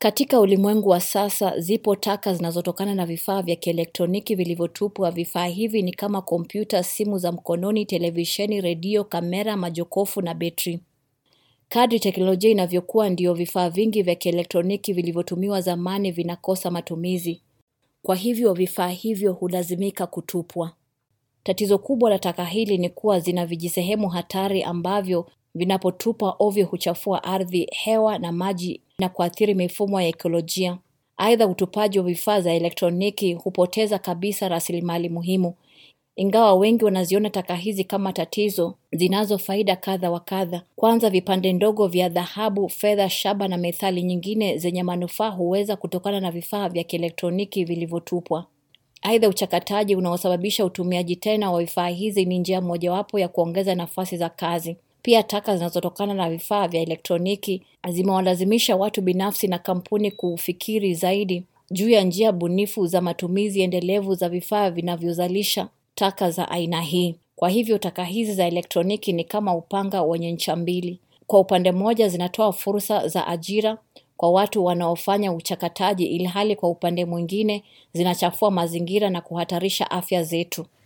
Katika ulimwengu wa sasa, zipo taka zinazotokana na vifaa vya kielektroniki vilivyotupwa. Vifaa hivi ni kama kompyuta, simu za mkononi, televisheni, redio, kamera, majokofu na betri. Kadri teknolojia inavyokuwa ndio vifaa vingi vya kielektroniki vilivyotumiwa zamani vinakosa matumizi. Kwa hivyo vifaa hivyo hulazimika kutupwa. Tatizo kubwa la taka hili ni kuwa zina vijisehemu hatari ambavyo vinapotupwa ovyo huchafua ardhi, hewa na maji na kuathiri mifumo ya ekolojia. Aidha, utupaji wa vifaa za elektroniki hupoteza kabisa rasilimali muhimu. Ingawa wengi wanaziona taka hizi kama tatizo, zinazo faida kadha wa kadha. Kwanza, vipande ndogo vya dhahabu, fedha, shaba na methali nyingine zenye manufaa huweza kutokana na vifaa vya kielektroniki vilivyotupwa. Aidha, uchakataji unaosababisha utumiaji tena wa vifaa hizi ni njia mojawapo ya kuongeza nafasi za kazi. Pia taka zinazotokana na vifaa vya elektroniki zimewalazimisha watu binafsi na kampuni kufikiri zaidi juu ya njia bunifu za matumizi endelevu za vifaa vinavyozalisha taka za aina hii. Kwa hivyo taka hizi za elektroniki ni kama upanga wenye ncha mbili. Kwa upande mmoja zinatoa fursa za ajira kwa watu wanaofanya uchakataji ilhali kwa upande mwingine zinachafua mazingira na kuhatarisha afya zetu.